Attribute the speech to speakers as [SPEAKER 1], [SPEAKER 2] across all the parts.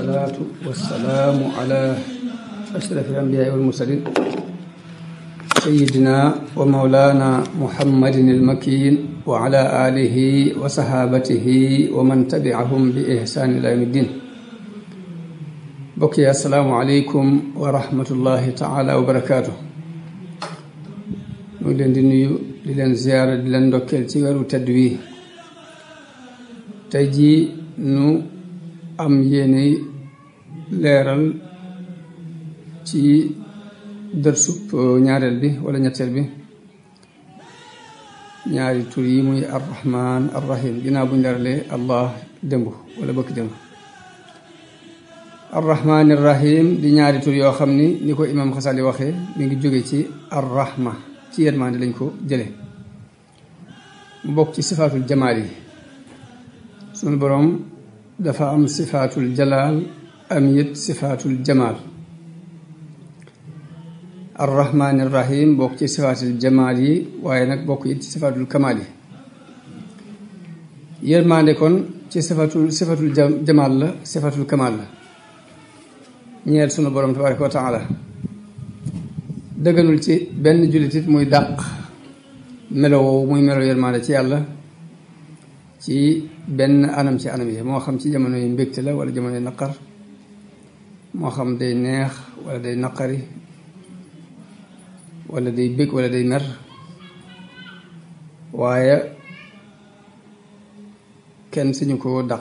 [SPEAKER 1] والصلاة والسلام على أشرف الأنبياء والمرسلين سيدنا ومولانا محمد المكين وعلى آله وصحابته ومن تبعهم بإحسان إلى يوم الدين بكي السلام عليكم ورحمة الله تعالى وبركاته ñu leen di nuyu di leen ziyaara di leen ndokkeel ci weeru tedd wi tey jii nu am yéene leeral ci dërsub ñaareel bi wala ñetteel bi ñaari tur yi muy arrahman arrahim ginnaaw buñ leeralee allah démb wala bëkk démb arrahman arrahim di ñaari tur yoo xam ni ni ko imam xasali waxee mi ngi jóge ci arrahma ci yërmande lañ ko jële mu bokk ci sifaatul jamaal yi sunu boroom dafa am sifaatul jalaal am it sifaatul jamaal arrahmaani rahim bokk ci sifaatul jamaal yi waaye nag bokk it ci sifaatul kamaal yi yërmande kon ci sifatul sifatul jamaal la sifatul kamaal la ñeel sunu boroom tabaraka wa taala dëgganul ci benn jullitit muy dàq melo woowu muy melo yërmande ci yàlla ci benn anam ci anam yi moo xam ci jamono yi mbégte la wala jamono yi naqar moo xam day neex wala day naqari wala day bég wala day mer waaye kenn suñu ko dàq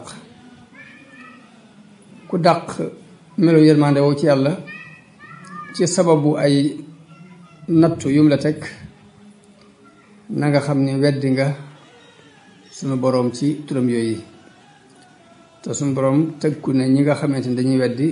[SPEAKER 1] ku dàq melo yërmande woowu ci yàlla ci sababu ay nattu yum la teg na nga xam ni weddi nga sunu boroom ci turam yooyu te sunu boroom tëgku ne ñi nga xamante ni dañuy weddi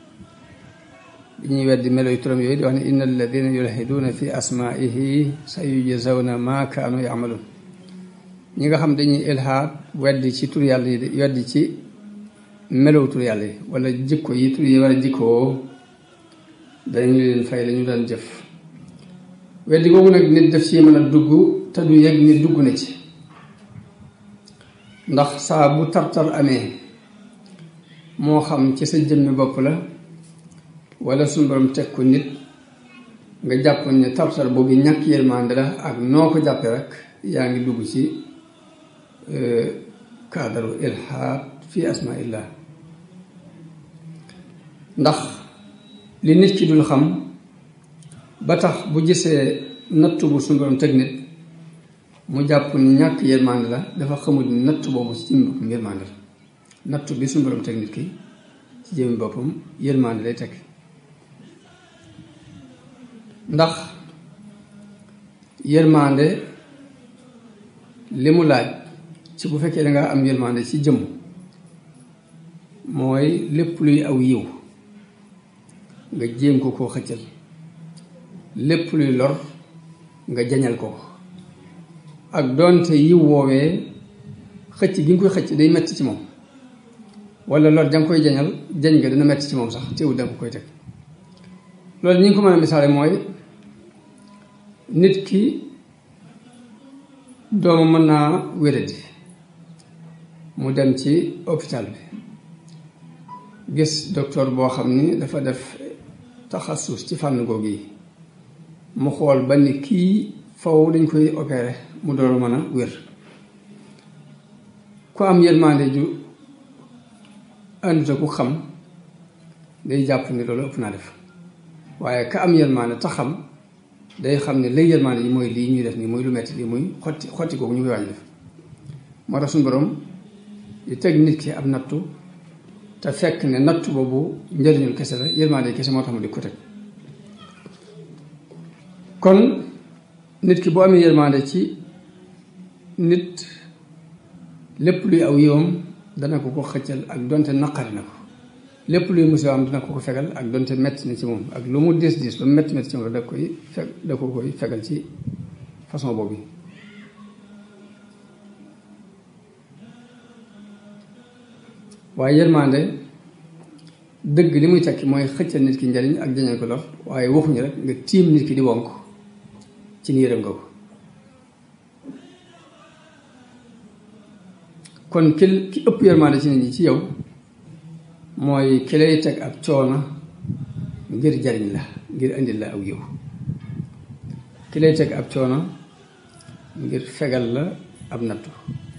[SPEAKER 1] dañuy weddi melo yu turam yooyu di wax ne inna alladina yulhiduuna fi asmaihi sa yujzawna ma kaanu yamaluun ñi nga xam dañuy ilhaad weddi ci tur yàlla yi weddi ci melow tur yàlla yi wala jikko yi tur yi wala jikkoo dañu leen fay la ñu daan jëf weddi googu nag nit def ci mën a dugg te du yëg ni dugg na ci ndax saa bu tartar amee moo xam ci sa jëmmi bopp la wala suñu borom teg ko nit nga jàpp ne tartar boobu ñàkk yërmande la ak noo ko jàppee rek yaa ngi dugg ci kaadaru ilhaad fi asmaillah ndax li nit ki dul xam ba tax bu gisee nattu bu suñu borom teg nit mu jàpp ni ñàkk yërmande la dafa xamul ni nattu boobu ci jëmmi boppam yërmande la nattu bi suñu borom teg nit ki ci jëmmi boppam yërmande lay teg ndax yërmande li mu laaj ci bu fekkee da nga am yërmande ci jëmm mooy lépp luy aw yiw nga jéem ko koo xëccal lépp luy lor nga jañal ko ak doonte yiw woowee xëcc gi nga koy xëcc day metti ci moom wala lor danga koy jañal jañ nga dina metti ci moom sax teewul danga koy teg loolu ñi ngi ko mën a misaale mooy nit ki doomu mën naa wéradi mu dem ci hôpital bi gis docteur boo xam ni dafa def taxasus ci fànn googu yi mu xool ba ni kii faw dañ koy opéré mu door mën a wér ku am yërmande ju ànduta ku xam day jàpp ni loolu ëpp naa def waaye ka am yërmande ta xam day xam ne lay yërmande yi mooy lii ñuy def nii mooy lu metti lii muy xotti xotti googu ñu koy waaj def moo tax suñu borom di teg nit ki ab nattu te fekk ne nattu boobu njëriñul kese la yërmande kese moo tax mu di ko teg kon nit ki boo amee yërmande ci nit lépp luy aw yiwam dana ko ko xëccal ak donte naqari na ko lépp luy musiba am dana ko ko fegal ak donte metti na ci moom ak lu mu diis diis lu mu metti metti ci moom da koy feg da ko koy fegal ci façon boobu waaye yërmande dëgg li muy tekki mooy xëccal nit ki njariñ ak jañal ko lor waaye waxuñu rek nga tiim nit ki di wonk ci ni yërëm nga ko kon ki ki ëpp yërmande ci nit ñi ci yow mooy ki lay teg ab coono ngir jariñ la ngir indil la aw yiw ki lay teg ab coono ngir fegal la ab nattu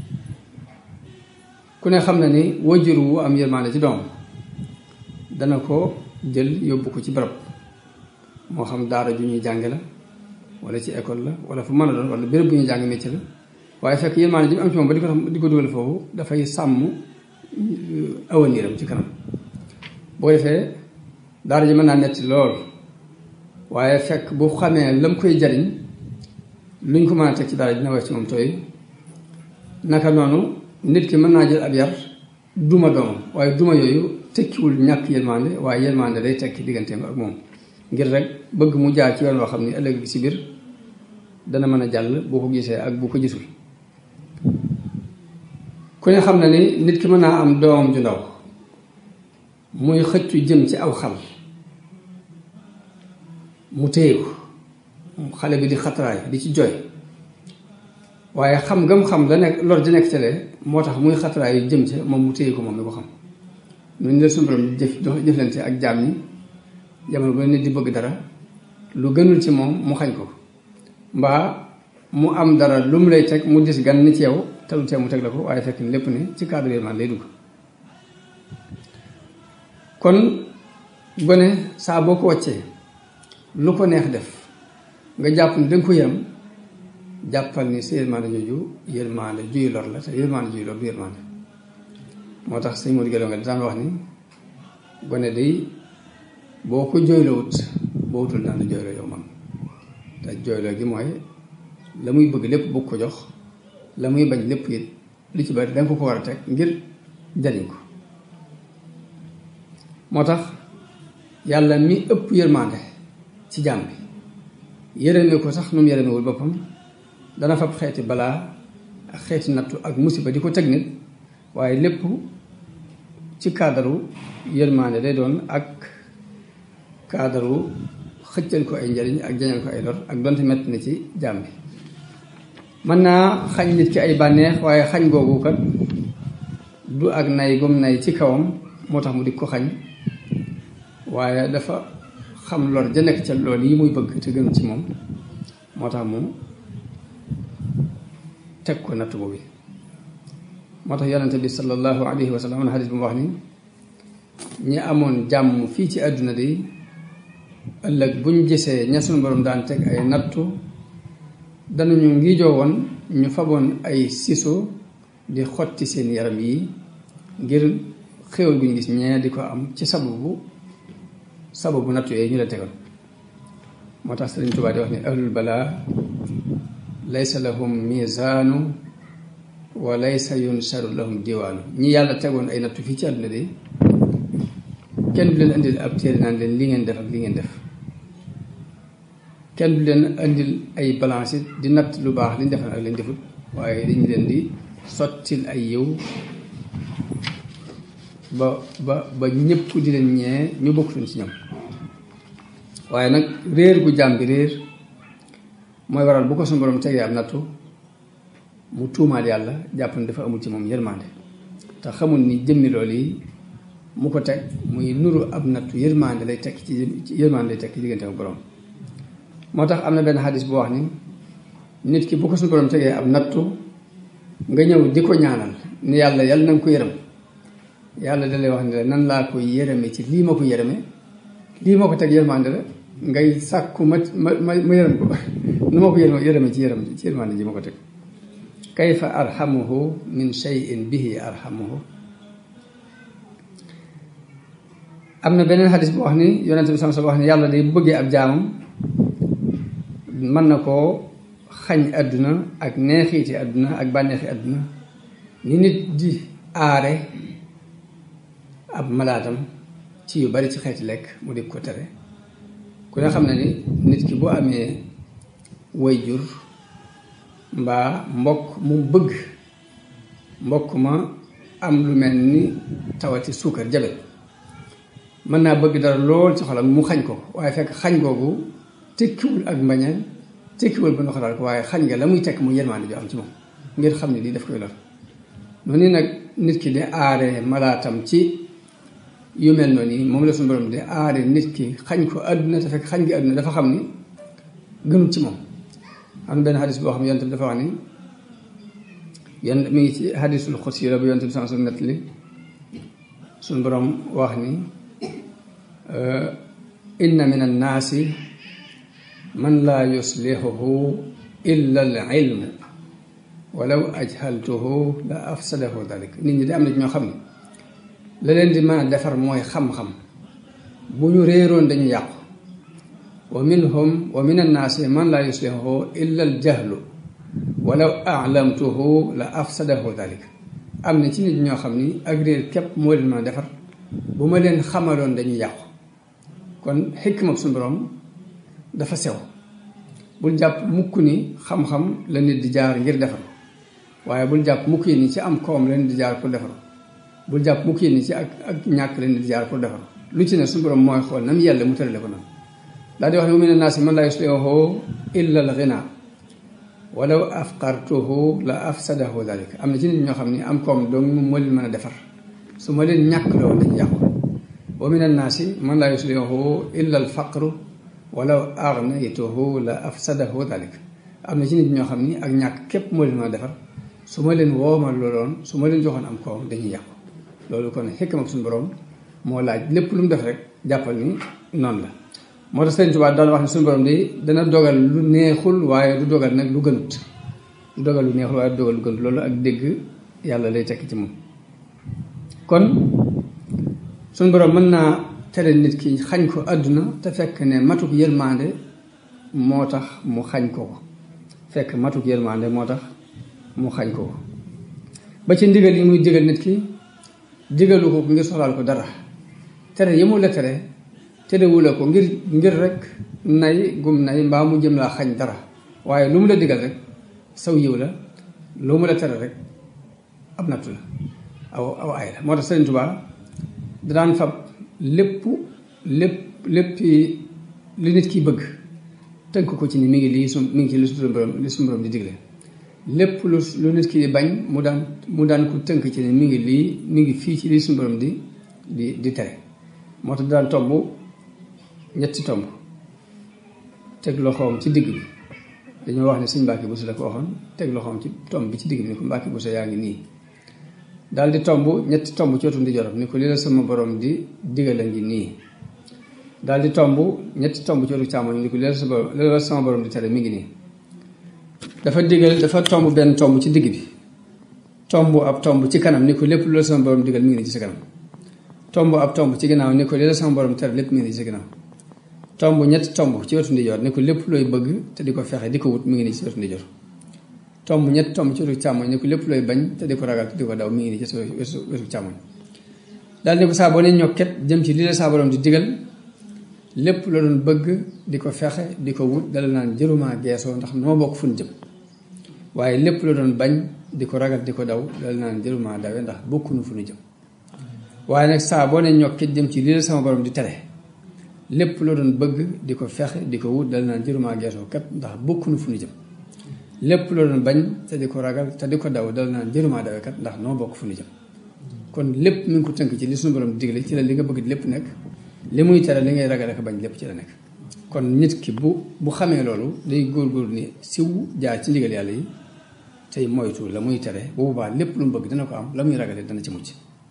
[SPEAKER 1] ku ne xam na ni wajur wu am yërmaande ci doom dana ko jël yóbbu ko ci barab moo xam daara ju ñuy jànge la wala ci école la wala fu mën a doon wala béréb bu ñuy jàng métier la waaye fekk yërmaande ji mu am ci moom ba di ko tax di ko dugal foofu dafay sàmm awaniram ci kanam boo defee daara ji mën naa netti lool waaye fekk bu xamee lam koy jariñ luñ ko mën a teg ci daara dina wax ci moom tooy naka noonu nit ki mën naa jël ab yar duma doomam waaye duma yooyu tekkiwul ñàkk yërmande waaye yërmande day tekki digganteem ak moom ngir rek bëgg mu jaar ci yoon woo xam ni ëllëg bi si biir dana mën a jàll boo ko gisee ak bu ko gisul ku ne xam na ni nit ki mën naa am doomam ju ndaw muy xëccu jëm ci aw xal mu téye ko xale bi di xatraay di ci jooy waaye xam ngam xam la nekk lor di nekk ca lee moo tax muy xatraay yu jëm ca moom mu téye ko moom mi ko xam ñun la suñu borom jëf jëflante ak jaam ñi jamono bu nit di bëgg dara lu gënul ci moom mu xañ ko mbaa mu am dara lu mu lay teg mu dis gan ni ci yow te lu tee mu teg la ko waaye fekk ni lépp ni ci cadre yërmande lay dugg kon gone saa boo ko wàccee lu ko neex def nga jàpp ni danga ko yërëm jàppal ni sa yërmande jooju yërmande juy lor la te yërmande juy lor du yërmande moo tax sëñ Modou Guèye nga daan wax ni gone day boo ko jooylowut boo wutul daan la jooyloo yow man te jooyloo gi mooy la muy bëgg lépp bëgg ko jox la muy bañ lépp it lu ci bari danga ko ko war a teg ngir jariñ ko moo tax yàlla mi ëpp yërmande ci jaam bi yërëme ko sax nu mu yërëmewul boppam dana fab xeeti balaa ak xeeti nattu ak musiba di ko teg nit waaye lépp ci kaadaru yërmande day doon ak kaadaru xëccal ko ay njariñ ak jañal ko ay lor ak donte metti na ci jaam bi mën naa xañ nit ki ay bànneex waaye xañ googu kat du ak nay gum nay ci kawam moo tax mu di ko xañ waaye dafa xam lor ja nekk ca lool yi muy bëgg te gën ci moom moo tax mu teg ko natt boobu moo tax yonente bi sallallahu alayhi wa sallam am na xadis bu mu wax ni ñi amoon jàmm fii ci àdduna de ëllëg buñ gisee ña sunu borom daan teg ay nattu danañu ngi woon ñu faboon ay siso di xotti seen yaram yi ngir xéwal gu ñu gis ñee di ko am ci sababu sababu nattu yooyu ñu la tegal moo tax Sëriñ Tuubaa di wax ni ahlul balaa laysa lahum misaanu wa laysa yunsaru lahum diwaanu ñi yàlla tegoon ay nattu fii ci àdduna de kenn du leen indil ab téere naan leen li ngeen def ak li ngeen def kenn du leen indil ay balance di natt lu baax liñ defal ak liñ defut waaye dañu leen di sottil ay yiw ba ba ba ñëpp di leen ñee ñu bokkutoon ci ñoom waaye nag réer gu jàmm bi réer mooy waral bu ko suñu borom tegee ab nattu mu tuumaal yàlla jàpp ne dafa amul ci moom yërmande te xamul ni jëmmi loolu yi mu ko teg muy nuru ab nattu yërmande lay tekk ci yërmande lay tekk ci diggante ak borom moo tax am na benn xadis bu wax ni nit ki bu ko suñu borom tegee ab nattu nga ñëw di ko ñaanal ni yàlla yàlla na nga ko yërëm yàlla da lay wax ne la nan laa ko yërëme ci lii ma ko yërëme lii ma ko teg yërmande la ngay sàkku ma ma ma ma yërëm ko nu ma ko yërëm yërëme ci yërëm ci yërmande ji ma ko teg kayfa arhamuhu min shay'in bihi arhamuhu am na beneen xadis bu wax ni yonente bi sama sa wax ni yàlla day bu bëggee ab jaamam mën na koo xañ àdduna ak neexiiti àdduna ak bànneexi àdduna ni nit di aare ab malaatam ci yu bari ci xeeti lekk mu di ko tere ku ne xam ne ni nit ki boo amee way jur mbaa mbokk mu bëgg mbokk ma am lu mel ni tawati suukar jabet mën naa bëgg dara lool ci xolam mu xañ ko waaye fekk xañ googu tekkiwul ak mbañeel tekkiwul ba ndoxalaal ko waaye xañ nga la muy tekk mu yërmaande ju am ci moom ngir xam ne lii daf koy lor noonu nag nit ki di aare malaatam ci yu mel noonu yi moom la suñu borom di aare nit ki xañ ko àdduna te fekk xañ gi àdduna dafa xam ni gënut ci moom am benn xadis boo xam ne yonent bi dafa wax ni yan mi ngi ci xadisul xus yi la bu yonent bi sans nett li suñu borom wax ni inna min annaasi man laa yuslihuhu illa al ilmu walaw ajhaltuhu la afsadahu dalik nit ñi de am na ñoo xam ne la leen di mën a defar mooy xam-xam bu ñu réeroon dañu yàqu wa minhum wa min annaasi man laa yuslihuhu illa al jahlu walaw alamtuhu la afsadahu dalik am na ci nit ñoo xam ni ak réer képp moo leen mën a defar bu ma leen xamaloon dañuy yàqu kon xikma suñu borom dafa sew bul jàpp mukk ni xam-xam la nit di jaar ngir defar waaye bul jàpp mukk yi ni ci am koom la nit di jaar pour defar bul jàpp mukk yi ni ci ak ak ñàkk la nit di jaar pour defar lu ci ne suñu borom mooy xool nam yàlla mu tërale ko noonu daal di wax ne wa mina naasi man laa yuslihuhu illa al ghina walaw afqartuhu la afsadahu dalik am na ci nit ñoo xam ne am koom dong moo leen mën a defar su ma leen ñàkk loolu dañu yàqu wa min annaasi man laa yuslihuhu illa al faqru walaw aghnaytuhu la afsadahu dalik am na ci nit ñoo xam ni ak ñàkk képp moo leen mën a defar su ma leen woomal looloon su ma leen joxoon am koom dañuy yàqu loolu kon xikma ak suñu borom moo laaj lépp lu mu def rek jàppal ni noonu la moo tax Sëriñ Tuubaa daal wax ne suñu borom di dana dogal lu neexul waaye du dogal nag lu gënut du dogal lu neexul waaye du dogal lu gënut loolu ak dégg yàlla lay tekki ci moom kon suñu borom mën naa tere nit ki xañ ko àdduna te fekk ne matuk yërmande moo tax mu xañ ko ko fekk matuk yërmande moo tax mu xañ ko ko ba ci ndigal yi muy digal nit ki digalu ko ngir soxlaal ko dara tere yi mu la tere terewula ko ngir ngir rek nay gum nay mbaa mu jëm laa xañ dara waaye lu mu la digal rek saw yiw la lu mu la tere rek ab nattu la aw aw ay la moo tax Sëriñ Tuubaa daan fab lépp lépp lépp li nit ki bëgg tënk ko ci ni mi ngi lii su mi ngi ci li suñu borom li suñu borom di digle lépp lu lu nit ki di bañ mu daan mu daan ko tënk ci ni mi ngi lii mi ngi fii ci li suñu borom di di di tere moo tax daan tomb ñetti tomb teg loxoom ci digg bi dañoo wax ne sëñ Mbàkke Buso la ko waxoon teg loxoom ci tomb bi ci digg bi ni ko Mbàkke Buso yaa ngi nii daal di tomb ñetti tomb ci wetu ndijoram ni ko li la sama borom di digal a ngi nii daal di tomb ñetti tomb ci wetu càmmoñ ni ko li la sama li la sama borom di tere mi ngi nii dafa digal dafa tomb benn tomb ci digg bi tomb ab tomb ci kanam ni ko lépp lu la sama borom digal mi ngi nii ci sa kanam tomb ab tomb ci ginnaaw ni ko li la sama borom tere lépp mi ngi nii ci sa ginnaaw tomb ñetti tomb ci wetu ndijoor ni ko lépp looy bëgg te di ko fexe di ko wut mi ngi nii ci wetu ndijoor tomb ñetti tomb ci wetu càmmoñ ni ko lépp looy bañ te di ko ragal te di ko daw mi ngi nii ci wetu wetu càmmoñ daal ni ko saa boo ne ñokket jëm ci li la saa borom di digal lépp la doon bëgg di ko fexe di ko wut dala naan jëruma geesoo ndax noo bokk fu ñu jëm waaye lépp la doon bañ di ko ragal di ko daw dala naan jëruma dawe ndax bokkunu fu ñu jëm waaye nag saa boo ne ñokket jëm ci li la sama borom di tere lépp la doon bëgg di ko fexe di ko wut dala naan jëruma geesoo kat ndax bokkunu fu ñu jëm lépp la doon bañ te di ko ragal te di ko daw dala naan jëruma dawe kat ndax noo bokk fu ñu jëm kon lépp mi ngi ko tënk ci li suñu borom digle ci la li nga bëgg lépp nekk li muy tere li ngay ragal ak bañ lépp ci la nekk kon nit ki bu bu xamee loolu day góorgóor ni siw jaar ci ndigal yàlla yi tey moytu la muy tere bu boobaa lépp lu mu bëgg dana ko am la muy ragale dana ci mucc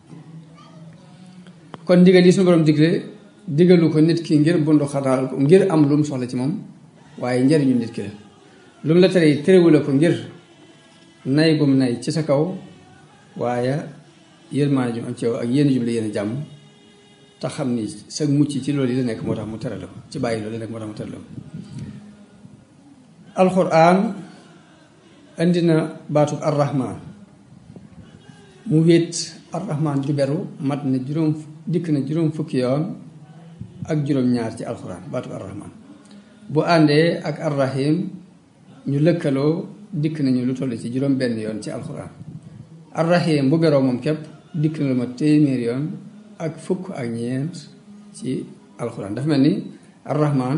[SPEAKER 1] kon ndigal yi suñu borom digle digalu ko nit ki ngir bundu xataal ko ngir am lu mu soxla ci moom waaye njariñu nit ki la lu mu la tere terewula ko ngir nay gum nay ci sa kaw waaye yërmaane jum am ci yow ak yéen jum la yéen jàmm te xam ni sa mucc ci loolu yi la nekk moo tax mu tere la ko ci bàyyi loolu la nekk moo tax mu tere la ko alxuraan indi na baatu arrahman mu wéet arrahman ju beru mat na juróom dikk na juróom fukki yoon ak juróom-ñaar ci alxuraan baatu arrahman bu àndee ak arrahim ñu lëkkaloo dikk nañu lu toll ci juróom benn yoon ci alxuraan arrahim bu beroo moom képp dikk na lu ma téeméer yoon ak fukk ak ñeent ci alxuraan dafa mel ni arrahman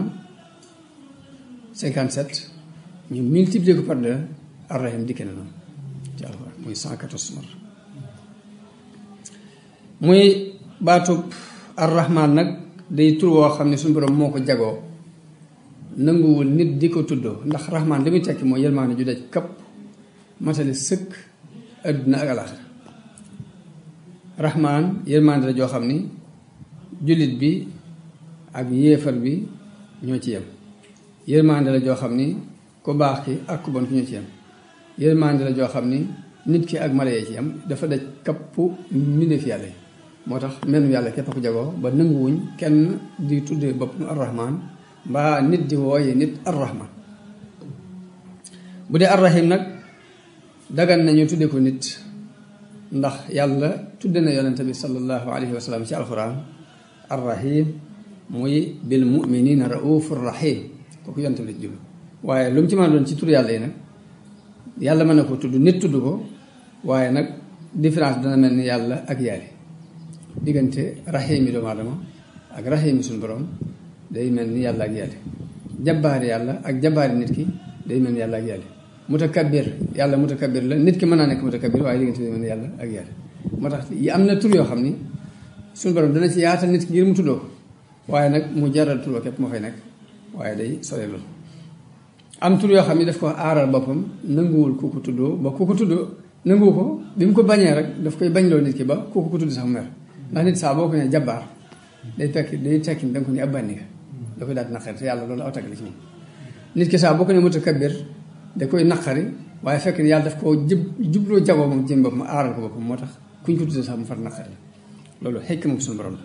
[SPEAKER 1] 57 ñu multiplier ko par deux arrahim dikke na noonu ci alxuraan muy 114 mar muy baatub arrahman nag day tur woo xam ne suñu borom moo ko jagoo nanguwul nit di ko tuddoo ndax rahman li muy tekki mooy yërmaande ju daj kapp matali sëkk adduna ak alaxira rahman yërmaande la joo xam ni jullit bi ak yéefar bi ñoo ci yem yërmaande la joo xam ni ku baax ki ak ku bon ki ñoo ci yem yërmaande la joo xam ni nit ki ak mala yee ci yem dafa daj kappu mbindeef yàlla yi moo tax menn yàlla képp a ko jagoo ba nanguwuñ kenn di tuddee boppam arrahman mbaa nit di wooye nit arrahman bu dee arrahim nag dagan nañu tudde ko nit ndax yàlla tudde na yonente bi sallallahu alayhi wa sallam ci alquran arrahim muy bil muminina raufur rahim kooku yonente bi la jublu waaye lu mu ci mën a doon ci tur yàlla yi nag yàlla mën na ko tudd nit tudd ko waaye nag différence dana mel ni yàlla ak yàlla diggante rahim yi doomu aadama ak rahim yi suñu borom day mel ni yàlla ak yàlla jabbaari yàlla ak jabbaari nit ki day mel ni yàlla ak yàlla mutakabbir yàlla mutakabbir la nit ki mën naa nekk mutakabbir waaye diggante day mel ni yàlla ak yàlla moo tax yi am na tur yoo xam ni suñu borom dana ci yaatal nit ki ngir mu tuddoo waaye nag mu jaral tur képp moo fay nekk waaye day sore loolu am tur yoo xam ne daf ko aaral boppam nanguwul ku ko tuddoo ba ku ko tuddoo nanguwu ko bi mu ko bañee rek daf koy bañloo nit ki ba ku ko tudd sax mu mer ndax nit saa boo ko nee jabbaar day tekki day tekki da nga ko ni ab bànni nga da koy daal di naqari te yàlla loolu aw tagg la ci moom nit ki saa boo ko nee mutakabbir da koy naqari waaye fekk ni yàlla daf koo jub jubloo jagoo moom jëm boppam aaral ko boppam moo tax kuñ ko tuddee sax mu far naqari la loolu xekk moom suñu borom la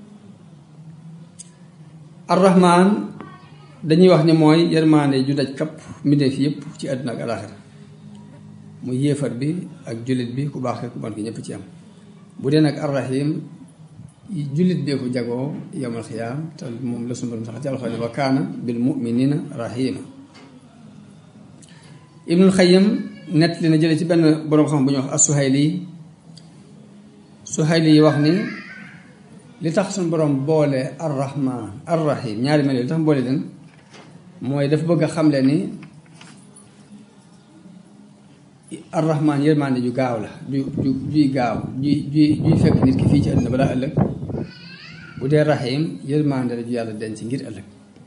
[SPEAKER 1] arrahman dañuy wax ni mooy yërmaande ju daj kapp mbindeef yëpp ci àdduna ak alaxira mu yéefar bi ak jullit bi ku baax ku bon ki ñëpp ci am bu dee nag arrahim jullit bee ko jagoo yowmal xiyaam te moom la sunu borom sax ci alxuraan wa kaana bil muminina rahima ibnul xayim nett li na jële ci benn boroom xam bu ñuy wax as-Suhayli Suhayli yi wax ni li tax suñu borom boole arrahman arrahim ñaari mel li tax boole leen mooy dafa bëgg a xamle ni arrahman yërmande ju gaaw la ju ju juy gaaw juy juy juy fekk nit ki fii ci àdduna balaa ëllëg bu dee rahim yërmande la ju yàlla denc ngir ëllëg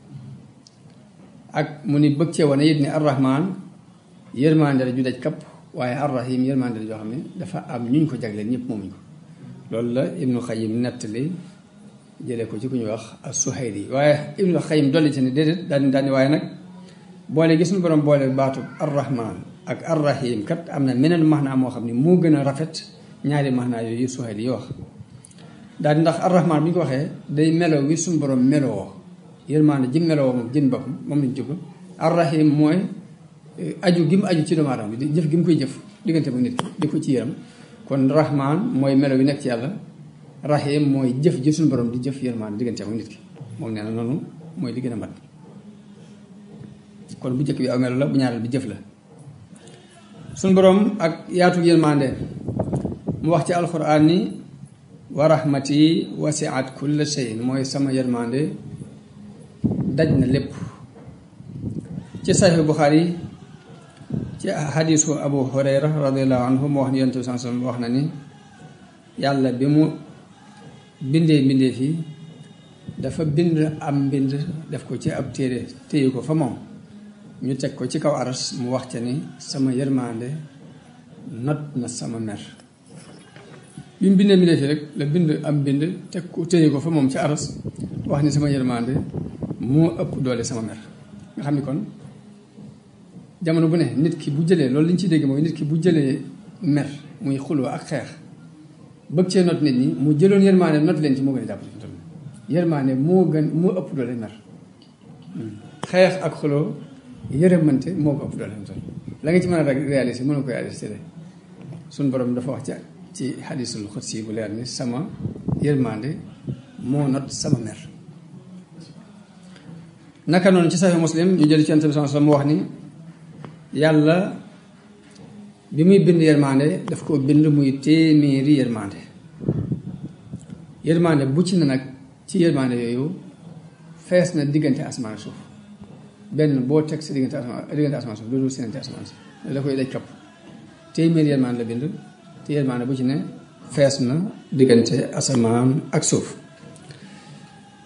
[SPEAKER 1] ak mu ni bëgg cee wane it ni arrahman yërmande la ju daj kapp waaye arrahim yërmande la joo xam ne dafa am ñuñ ko jagleel ñëpp moomuñ ko loolu la ibnu xayim nettali jëlee ko ci ku ñuy wax as-Suhayli waaye ibnu xayim dolli ci ne déedéet daani daani waaye nag boole gis ñu borom boole baatu arrahman ak arrahim kat am na meneen maxnaa moo xam ne moo gën a rafet ñaari maxnaa yooyu Suhayli yi wax daal di ndax arrahman bi ñu ko waxee day melo wi suñu borom meloo yërmaande ji meloo moom jën boppam moom lañ jublu arrahim mooy aju gi mu aju ci doomu aadama bi di jëf gi mu koy jëf diggante ba nit ki di ko ci yërëm kon rahman mooy melo wi nekk ci yàlla rahim mooy jëf ji suñu borom di jëf yërmaande diggante ba nit ki moom nee na noonu mooy li gën a mat kon bu njëkk bi aw melo la bu ñaareel bi jëf la suñu borom ak yaatu yërmaande mu wax ci alquran ni wa rahmati wasiat kulla shay'in mooy sama yërmaande daj na lépp ci saxiix Buxaari ci xadiisu Abu Hurayra radiallahu anhu mu wax ni yonent bi sallallahu alayhi wasallam wax na ni yàlla bi mu bindee mbindee fii dafa bind am mbind def ko ci ab téere téye ko fa moom ñu teg ko ci kaw aras mu wax ca ni sama yërmaande not na sama mer bi mu bindee mbindee fii rek la bind am mbind teg ko téye ko fa moom ci aras wax ni sama yërmaande moo ëpp doole sama mer nga xam ni kon jamono bu ne nit ki bu jëlee loolu li ñu ciy dégg mooy nit ki bu jëlee mer muy xuloo ak xeex bëgg cee not nit ñi mu jëloon yërmaane not leen ci moo gën a jàpp yërmaane moo gën moo ëpp doole mer xeex ak xuloo yërëmante moo ko ëpp doole la nga ci mën a rek réaliser mën a ko réaliser suñ borom dafa wax ca ci xadisul xudsi bu leer ni sama yërmande moo not sama mer naka noonu ci saxi muslim ñu jël ci yonent bi sallallahu alayhi wasallam mu wax ni yàlla bi muy bind yërmande daf ko bind muy téeméeri yërmande yërmande bu ci na nag ci yërmande yooyu fees na diggante asamaan suuf benn boo teg sa diggante asamaan diggante asamaan suuf loolu seenante asamaan si da koy daj kapp téeméeri yërmande la bind te yërmande bu ci ne fees na diggante asamaan ak suuf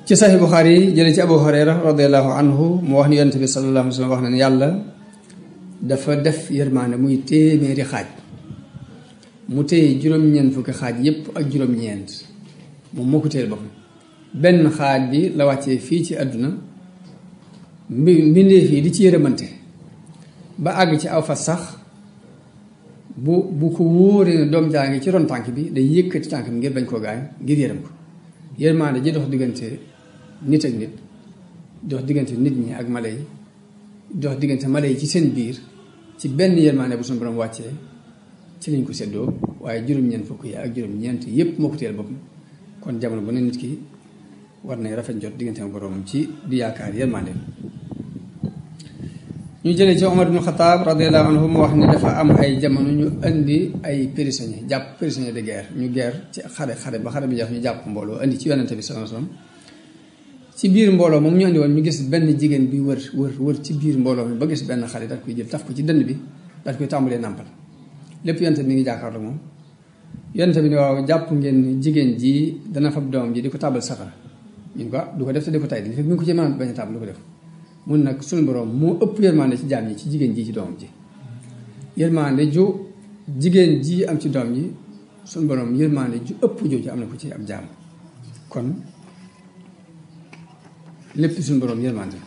[SPEAKER 1] ci saxi Buxaari yi jële ci Abu Hurayra radiallahu anhu mu wax ni yonent bi sallallahu alayhi wa sallam wax na ne yàlla dafa def yërmaane muy téeméeri xaaj mu téye juróom-ñeent fukki xaaj yépp ak juróom-ñeent moom moo ko téyel boppam benn xaaj bi la wàccee fii ci àdduna mbi mbindeef yi di ci yërëmante ba àgg ci aw fas sax bu bu ko wóoree ne doom jaa ngi ci ron tànk bi day yëkkati tànk bi ngir bañ koo gaañ ngir yërëm ko yërmaande ji dox diggante nit ak nit dox diggante nit ñi ak mala yi dox diggante mala yi ci seen biir ci benn yërmaande bu suñu borom wàccee ci lañ ko seddoo waaye juróom-ñeent fukk yi ak juróom-ñeent yépp moo ko teel boppam kon jamono bu ne nit ki war nañ rafet jot diggante ak boroomam ci di yaakaar yërmaande ñu jëlee ci Omar ibn Xataab radiallahu anhu mu wax ni dafa am ay jamono ñu indi ay prisonniers jàpp prisonniers de guerre ñu guerre ci xare xare ba xare bi jeex ñu jàpp mbooloo indi ci yonente bi sallallahu alayhi wasallam ci biir mbooloo moom ñu andi woon ñu gis benn jigéen bi wër wër wër ci biir mbooloo mi ba gis benn xale daal koy jël taf ko ci dënd bi daal koy tàmbalee nàmpal lépp yonente bi mi ngi jàkkaarloo moom yonente bi ni waaw jàpp ngeen ni jigéen ji dana fab doom ji di ko tàbbal safara ñun ko du ko def te di ko tay di fekk mi ngi ko ci mën a bañ a tàbbal du ko def mun nag suñu borom moo ëpp yërmande ci jaam ñi ci jigéen ji ci doomam ji yërmande ju jigéen ji am ci doom ji suñu borom yërmande ju ëpp jooju am na ko ci ab jaam kon lépp suñu borom yërmande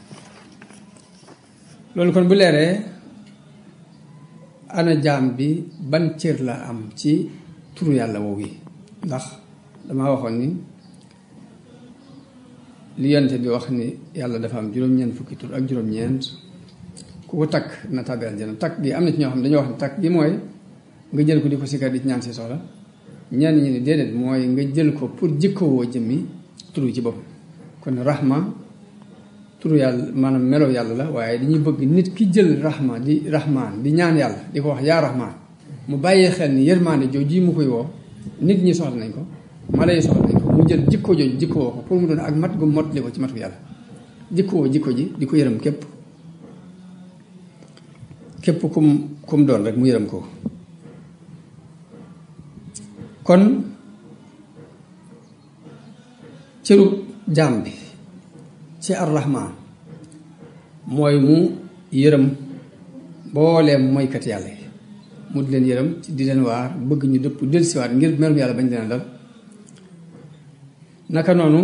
[SPEAKER 1] loolu kon bu leeree ana jaam bi ban cër la am ci turu yàlla woowu yi ndax damaa waxoon ni li yonte bi wax ni yàlla dafa am juróom-ñeent fukki tur ak juróom-ñeent ku ko takk na tàbbi aljana takk gi am na ci ñoo xam ne dañoo wax ne takk gi mooy nga jël ko di ko sikkar di ci ñaan si soxla ñenn ñi ne déedéet mooy nga jël ko pour jikkowoo jëmmi turu ci boppam kon rahma turu yàlla maanaam melo yàlla la waaye dañuy bëgg nit ki jël rahma di rahmaan di ñaan yàlla di ko wax yaa rahmaan mu bàyyee xel ni yërmaande jooju mu koy woo nit ñi soxla nañ ko mala yi soxla nañ ko mu jël jikko jooju jikkoo ko pour mu doon ak mat gu mot li ko ci matu yàlla jikkoo jikko ji di ko yërëm képp képp kum kum doon rek mu yërëm ko kon cëru jaam bi ci arrahman mooy mu yërëm mbooleem mooykat yàlla yi mu di leen yërëm ci di leen waar bëgg ñu dëpp dellusiwaat ngir merum yàlla bañ leen dal naka noonu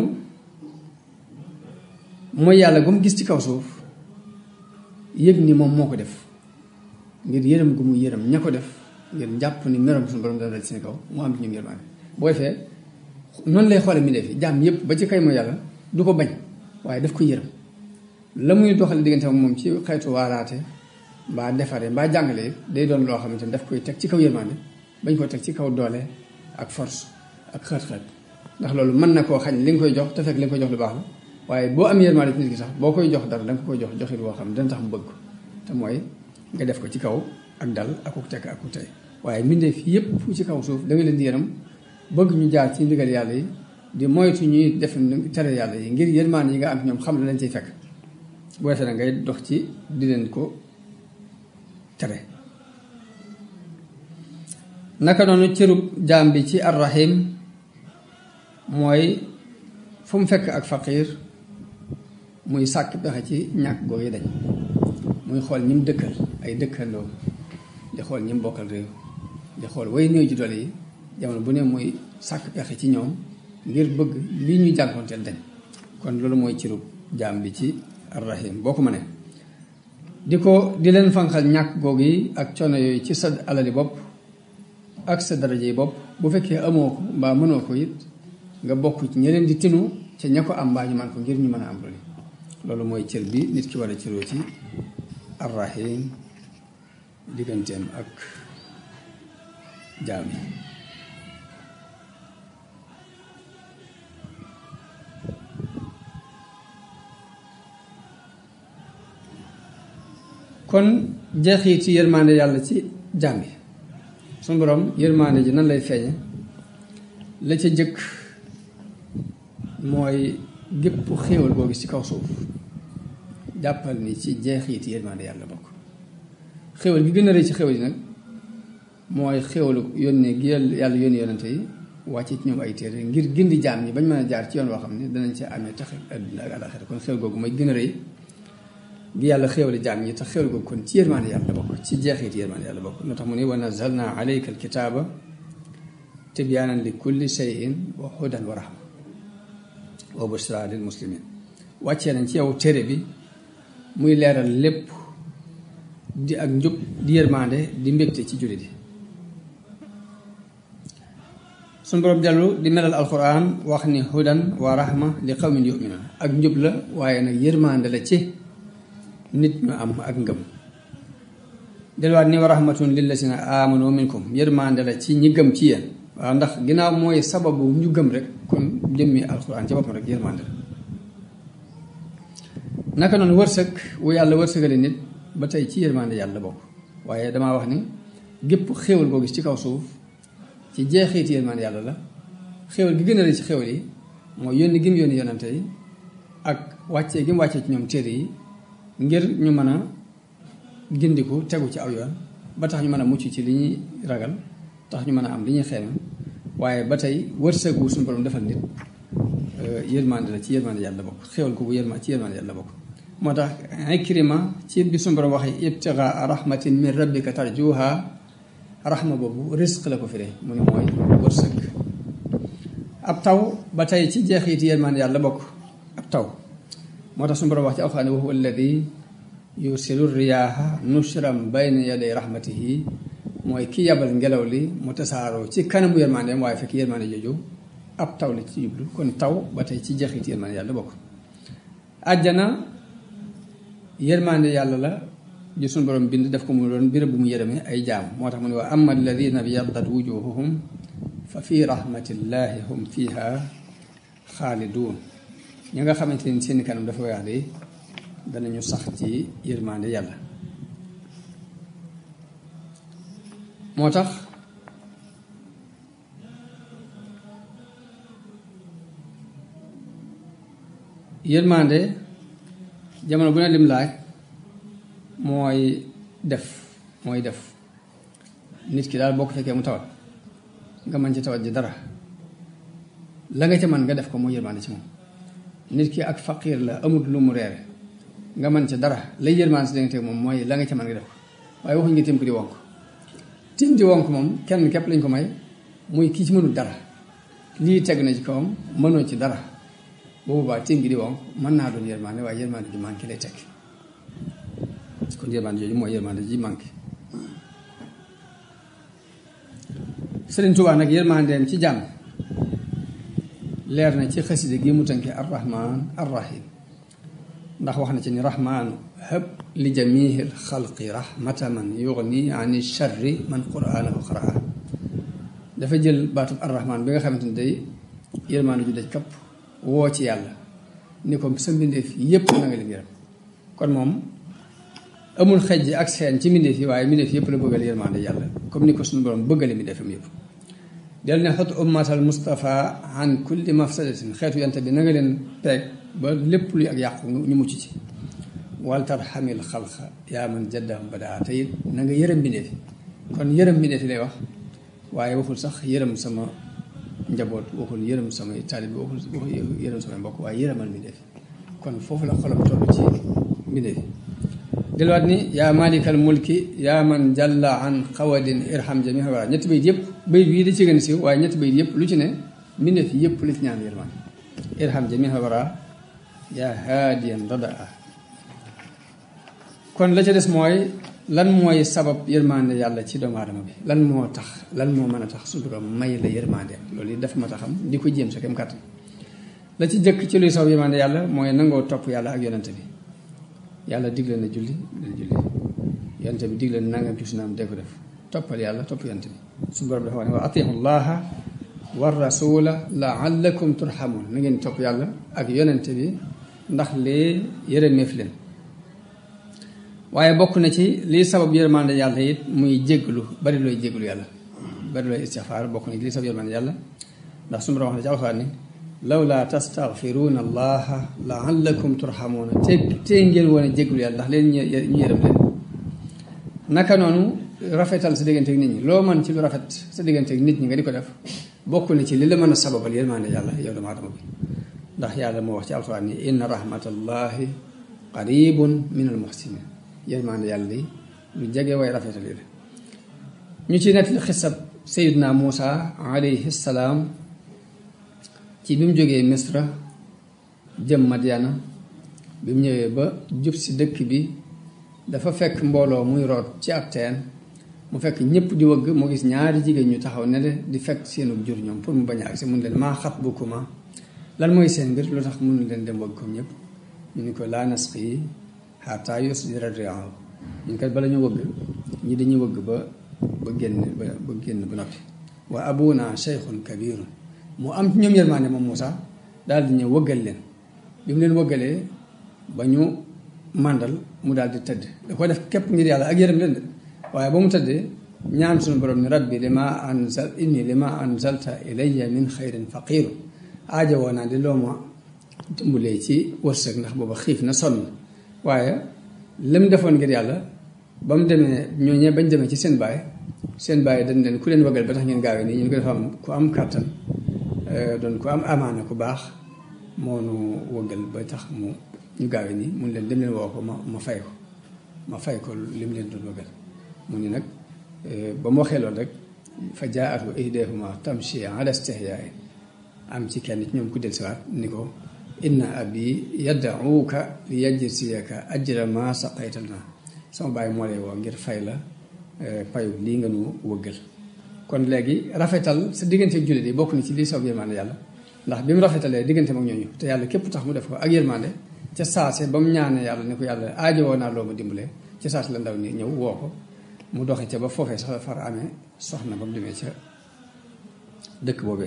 [SPEAKER 1] mooy yàlla gu mu gis ci kaw suuf yëg ni moom moo ko def ngir yërëm gu mu yërëm ña ko def ngir njàpp ni merom suñu borom dana dal ci seen kaw mu am ci ñoom yërmaane booy fee noonu lay xoole mi def yi jaam yépp ba ci kay mooy yàlla du ko bañ waaye daf ko yërëm la muy doxale diggante ak moom ci xeetu waaraate mbaa defare mbaa jàngale day doon loo xamante ni daf koy teg ci kaw yërmaande bañ ko teg ci kaw doole ak force ak xët-xët ndax loolu mën na koo xañ li nga koy jox te fekk li nga koy jox lu baax la waaye boo am yërmaande ci nit ki sax boo koy jox dara da nga koy jox joxit woo xam ne dana tax mu bëgg ko te mooy nga def ko ci kaw ak dal akuk tekk akuk tey waaye mbindeef yépp ci kaw suuf da nga leen di yërëm bëgg ñu jaar ci ndigal yàlla yi di moytu ñuy def tere yàlla yi ngir yërmaande yi nga am ñoom xam la lañ ciy fekk bu defee nag ngay dox ci di leen ko tere naka noonu cërub jaam bi ci arrahim mooy fu mu fekk ak faqiir muy sàkk pexe ci ñàkk googu dañ muy xool ñi mu dëkkal ay dëkkandoo di xool ñi mu bokkal réew di xool way néew ji doole yi jamono bu ne muy sàkk pexe ci ñoom ngir bëgg lii ñuy jànkoonteel dañ kon loolu mooy cërub jaam bi ci arrahim boo ko mënee di ko di leen fanqal ñàkk googu yi ak coono yooyu ci sa alali bopp ak sa daraja yi bopp bu fekkee amoo ko mbaa mënoo ko it nga bokk ci ña leen di tinu ca ña ko am mbaa ñu man ko ngir ñu mën a am loolu loolu mooy cër bi nit ki war a cëroo ci arrahim digganteem ak jaam yi kon jeexit ci yërmaande yàlla ci jaam yi suñu borom yërmaande ji nan lay feeñe la ca jëkk mooy gépp xéewal boo gis ci kaw suuf jàppal ni ci jeexit yërmaande yàlla bokk xéewal gi gën a rëy ci xéewal yi nag mooy xéewalu yónnee gi yàlla yónni yonante yi wàcce ci ñoom ay téere ngir gindi jaam ñi bañ mën a jaar ci yoon woo xam ne danañ ci amee tax adduna ak àlaxira kon xéwal googu mooy gën a rëy gi yàlla xéwale jaam ñi te xéwal googu kon ci yërmaande yàlla bokk ci jeexit yërmaande yàlla bokk moo tax mu ne wa nazalna alayka alkitaaba tibyaanan li kulli shay'in wa hudan wa rahma wa bushra lil muslimin wàccee nañ ci yow téere bi muy leeral lépp di ak njub di yërmaande di mbégte ci jullit yi suñ boroom dellu di melal alquran wax ni hudan wa rahma li qawmin yuminun ak njub la waaye nag yërmaande la ci nit ñu am ak ngëm delluwaat ni wa rahmatun lillazina amanu minkum yërmaande la ci ñi gëm ci yéen waaw ndax ginnaaw mooy sababu ñu gëm rek kon jëmmi alquran ci boppam rek yërmaande la naka noonu wërsëg wu yàlla wërsëgale nit ba tey ci yërmaande yàlla bokk waaye damaa wax ni gépp xéewal boo gis ci kaw suuf ci jeexiiti yërmaande yàlla la xéewal gi gën a rëy ci xéewal yi mooy yónni gi mu yónni yonante yi ak wàccee gi mu wàccee ci ñoom téere yi ngir ñu mën a gindiku tegu ci aw yoon ba tax ñu mën a mucc ci li ñuy ragal tax ñu mën a am li ñuy xeeme waaye ba tey wërsëg wu suñu borom defal nit yërmaande la ci yërmaande yàlla bokk xéewal googu yërma ci yërmaande yàlla bokk moo tax Ikrima ci bi suñu borom waxee ibtigaa rahmatin min rabbika tarjuha rahma boobu risque la ko firee mu ne mooy wërsëg ab taw ba tey ci jeexiti yërmaande yàlla bokk ab taw moo tax suñu borom wax ci alxuraan wa huwa alladi yursilu riyaaha nushran bayna yaday rahmatihi mooy ki yabal ngelaw li mu tasaaroo ci kanamu yërmaandeem waaye fekk yërmaande jooju ab taw la ci jublu kon taw ba tey ci jeexiti yërmaande yàlla bokk àjjana yërmaande yàlla la ji suñu borom bind def ko mu doon béréb bu mu yërëme ay jaam moo tax mu ne wa amma alladina byaddat wujuhuhum fa fi rahmatillahi hum fiha xaaliduun ñi nga xamante ni seen kanam dafa weex de danañu sax ci yërmaande yàlla moo tax yërmaande jamono bu ne lim laaj mooy def mooy def nit ki daal boo ko fekkee mu tawat nga mën ci tawat ji dara la nga ca mën nga def ko mooy yërmaande ci moom nit ki ak faqiir la amut lu mu reere nga mën ca dara lay yërmaande si danga moom mooy la nga ca mën nga def ko waaye waxuñ nga tim ko di wonk tim di wonk moom kenn képp lañ ko may muy kii ci mënul dara lii teg na ci kawam mënoo ci dara boobu baa tim gi di wonk mën naa doon yërmaande waaye yërmaande ji manqué lay teg kon yërmaande jooju mooy yërmaande ji manqué Sëriñ Tuubaa nag yërmaandeem ci jàmm leer na ci xaside gi mu tënke arrahman arrahim ndax wax na ci ni rahmaanu hëb li jamihil xalqi rahmata man yugni ani charri man quraanahu qaraa dafa jël baatub arrahman bi nga xamante ni day yërmaande ju daj kapp woo ci yàlla ni ko sa mbindeef yépp na nga leen yërëm kon moom amul xejj ak seen ci mbindeef yi waaye mbindeef yëpp la bëggal yërmaande yàlla comme ni ko suñu borom bëggale mbindeefam yëpp del ne xot ummatal Mustafa an kulli mafsadatin xeetu yante bi na nga leen peeg ba lépp luy ak yàqu ñu mucc ci wal tarxamil xalqa yaa man jaddahum badaa te it na nga yërëm mbindeef yi kon yërëm mbindeef yi lay wax waaye waxul sax yërëm sama njaboot waxul yërëm samay taalib waxul waxul yërëm samay mbokk waaye yërëmal mbindeef yi kon foofu la xolam toll ci mbindeef yi delluwaat ni yaa malikal mulki yaa man jalla an xawadin irham jamiha wara ñetti bayit yëpp bayit bii da ci gën a siiw waaye ñetti bayit yëpp lu ci ne mbindeef yëpp la ci ñaan yërmaan irham jamiha wara yaa haadiyan radaa kon la ca des mooy lan mooy sabab yërmande yàlla ci doomu aadama bi lan moo tax lan moo mën a tax su borom may la yërmande loolu yi daf ma taxam di ko jéem sa kem kàttan la ci jëkk ci luy sabab yërmande yàlla mooy nangoo topp yàlla ak yonente bi yàlla digle na julli dal julli yonente bi digle na nangam ci sunaam dee ko def toppal yàlla topp yonente bi suñu borom dafa wax ne wa atihu llaha wa rasula laallakum turhamun na ngeen topp yàlla ak yonente bi ndax lee yërëmeef leen waaye bokk na ci lii sabab yërmande yàlla it muy jégglu bari looy jégglu yàlla bari looy istixfaar bokk na ci lii sabab yërmande yàlla ndax suñu borom wax na ci alxuraan ni lawla tastaghfiruuna allaha laallakum turhamuuna te te ngeen woon a jégglu yàlla ndax leen ñu yërëm leen naka noonu rafetal sa diggante ak nit ñi loo mën ci lu rafet sa diggante ak nit ñi nga di ko def bokk na ci li la mën a sababal yërmande yàlla yow doomu aadama bi ndax yàlla moo wax ci alxuraan ni inna rahmatallahi qaribun min al muhsinin yërmande yàlla di lu jege way rafetal yi la ñu ci nettali xisab sayidna Muusa alayhi salaam ci bi mu jógee misra jëm Madyana bi mu ñëwee ba jub si dëkk bi dafa fekk mbooloo muy root ci ab teen mu fekk ñëpp di wëgg mu gis ñaari jigéen ñu taxaw ne le di fekk seenu jur ñoom pour mu bañ a agsi mun leen maa xat bu kuma lan mooy seen mbir lu tax mënu leen dem wëgg comme ñëpp ñu ni ko laa nasqi hattaa yusdira ri'aahu ñun kat bala ñu wëgg ñi dañuy wëgg ba ba génn ba ba génn ba noppi wa abuna cheikhun kabirun mu am ci ñoom yërmaande moom Moussa daal di ñëw wëggal leen bi mu leen wëggalee ba ñu màndal mu daal di tëdd da ko def képp ngir yàlla ak yërëm leen de waaye ba mu tëddee ñaan suñu borom ni rabbi li ma anzal inni li ma anzalta ilayya min xayrin faqiru aaja woo naa di loo ma dimbalee ci wërsëg ndax booba xiif na sonn waaye lim defoon ngir yàlla ba mu demee ñooñee bañ demee ci seen baay seen baay dañ leen ku leen wëggal ba tax ngeen gaawee nii ñu ko dafa am ku am kàttan doon ku am amaana ku baax moo nu wëggal ba tax mu ñu gaawee nii mun leen dem leen woo ko ma ma fay ko ma fay ko lim leen doon wëggal mu ni nag ba mu waxee loolu rek fa jaatu ihdahuma tamshi ala istihyaa'in am ci kenn ci ñoom ku del siwaat ni ko inna abi yad'uuka li yajziyaka ajra ma saqayta lana sama bàyyi moo lay woo ngir fay la payu lii nga nu wëggal kon léegi rafetal sa diggante ak jullit yi bokk na ci lii sabab yërmande yàlla ndax bi mu rafetalee diggante ak ñooñu te yàlla képp tax mu def ko ak yërmande ca saase ba mu ñaanee yàlla ne ko yàlla aajowoo naa loo ma dimbalee ca saase la ndaw ni ñëw woo ko mu doxe ca ba foofee sax far amee soxna ba mu demee ca dëkk boobee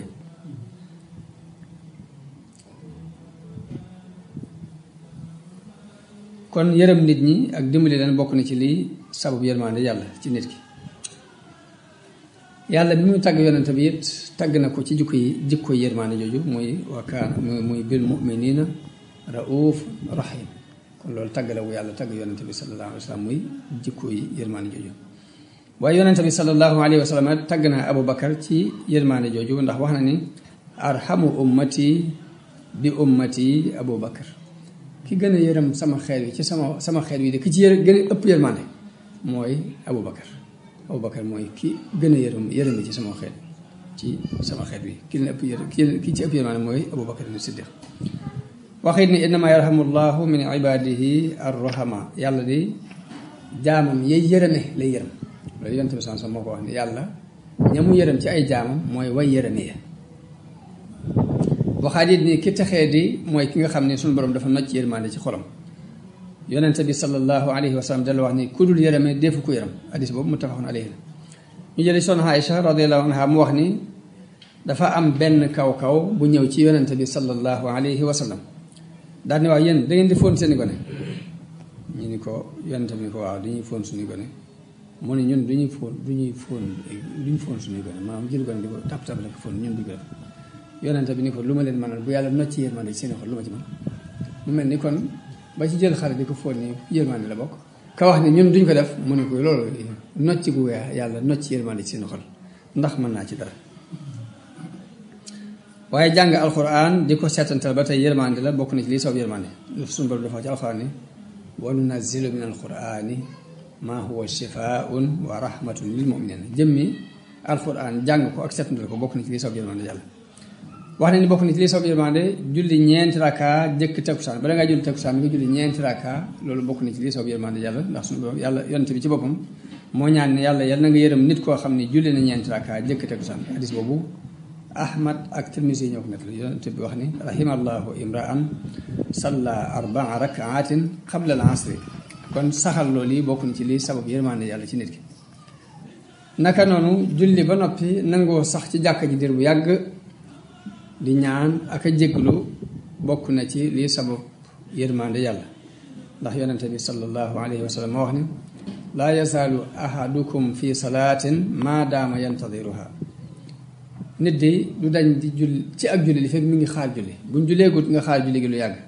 [SPEAKER 1] kon yërëm nit ñi ak dimbali leen bokk na ci lii sabab yërmande yàlla ci nit ki yàlla bi muy tagg yonente bi it tagg na ko ci jikko yi jikko yërmande jooju muy wa kaana muy bil muminina rauf rahim kon loolu tagg la wu yàlla tagg yonente bi sallallahu alayhi wa sallam muy jikko yi yërmande jooju waaye yonente bi sallallahu alayhi wa sallam tagg na Abu Bakar ci yërmande jooju ndax wax na ni arhamu ummati bi ummati Abu Bakar ki gën a yërëm sama xeet wi ci sama sama xeet wi de ki ci yër gën a ëpp yërmande mooy Abu Bakar Abu Bakar mooy ki gën a yërëm yërëm ci sama xeet ci sama xeet wi ki leen ëpp yërëm ki ci ëpp yërmande mooy Abu Bakar ni Siddiq waxit ni innama yarhamu llahu min ibadihi arrahama yàlla di jaamam yay yërëme lay yërëm loolu yonent bi sans moo ko wax ni yàlla ña mu yërëm ci ay jaamam mooy way yërëme ya waxaat it ni ki texee di mooy ki nga xam ne suñu borom dafa nocc yërmande ci xolam yonente bi sallallahu alayhi wa sallam dala wax ni ku dul yërëme defu ko yërëm hadis boobu muttafaqun alayhi la ñu jëli soxna Aïcha radiallahu anha mu wax ni dafa am benn kaw-kaw bu ñëw ci yonente bi sallallahu alayhi wa sallam daal ni waaw yéen da ngeen di fóon seeni gone ñu ni ko yonente bi ni ko waaw dañuy fóon suñuy gone mu ne ñun duñuy fóon duñuy fóon duñu fóon suñuy gone maanaam jël gone di ko tap tap la ko fóon ñun duñ ko def yonente bi ni ko lu ma leen mënal bu yàlla nocc yërmande ci seen xol lu ma ci mën mu mel ni kon ba ci jël xale di ko fóon ni yërmande la bokk ka wax ni ñun duñ ko def mu ne ko loolu nocc gu weex yàlla nocc yërmande ci seen xol ndax mën naa ci dara waaye jàng alquran di ko seetantal ba tey yërmande la bokk na ci lii soob yërmande suñu borom dafa ci alquran ni wa nunazzilu min alqurani ma huwa shifaun wa rahmatun lil muminina jëmmi alquran jàng ko ak seetantal ko bokk na ci lii soob yërmande yàlla wax na ni bokk na ci lii soob yërmande julli ñeenti raka jëkk takkusaan bala ngaa julli takkusaan mi nga julli ñeenti raka loolu bokk na ci lii soob yërmande yàlla ndax suñu borom yàlla yonent bi ci boppam moo ñaan ne yàlla yàlla na nga yërëm nit koo xam ne julli na ñeenti raka jëkk takkusaan hadis boobu ahmad ak tirmisi ñoo ko nettali yonent bi wax ni rahimallahu imraan salla arbaa rakaatin qabla al asri kon saxal loolu yi bokk na ci lii sabab yërmande yàlla ci nit ki naka noonu julli ba noppi nangoo sax ci jàkka ji dir bu yàgg di ñaan ak a jégglu bokk na ci lii sabab yërmande yàlla ndax yonente bi sallallahu alayhi wa sallam moo wax ni laa yazaalu ahadukum fi salaatin maa daama yantadiruha nit di du dañ di julli ci ak julli li fekk mi ngi xaar julli buñ julleegut nga xaar julli gi lu yàgg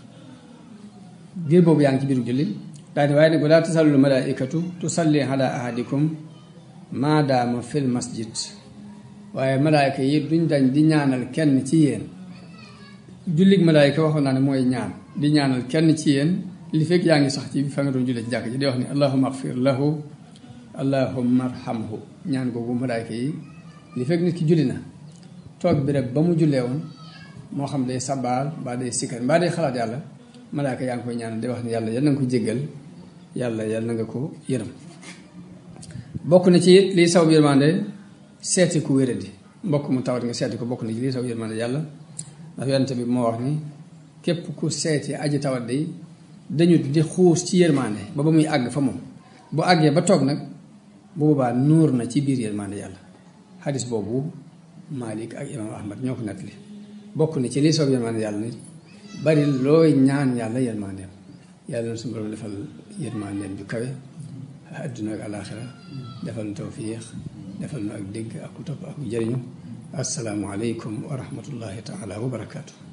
[SPEAKER 1] biir boobu yaa ngi ci biiru julli daal di waaye nag walaa tasallu malaikatu tusalli ala ahadikum maa daama fil masjid waaye malaayka yi duñ dañ di ñaanal kenn ci yéen jullig malaayka waxoon naa ne mooy ñaan di ñaanal kenn ci yéen li fekk yaa ngi sax ci fa nga doon jullee ci jàkk ji di wax ni allahumma axfir lahu allahumma arhamhu ñaan googu malaayka yi li fekk nit ki julli na toog bi rek ba mu jullee woon moo xam day sabaal mbaa day sikkar mbaa day xalaat yàlla malaayka yaa ngi koy ñaanal di wax ni yàlla yal na nga ko jéggal yàlla yal na nga ko yërëm bokk na ci lii saw yërmande seeti ku wéradi mbokk mu tawat nga seeti ko bokk na ci lii saw yërmande yàlla ndax yonente bi moo wax ni képp ku seeti aji tawat day dañu di xuus ci yërmande ba ba muy àgg fa moom bu àggee ba toog nag bu boobaa nuur na ci biir yërmande yàlla xadis boobu Malik ak imam Ahmad ñoo ko nettali bokk na ci lii saw yërmande yàlla ni bari looy ñaan yàlla yërmandeem yàlla na suñu borom defal yërmandeem ju kawe adduna ak alaaxira defal nu tawfiix defal nu ak dégg ak ku topp ak jëriñu asalaamu aleykum wa rahmatullahi taala wa barakaatu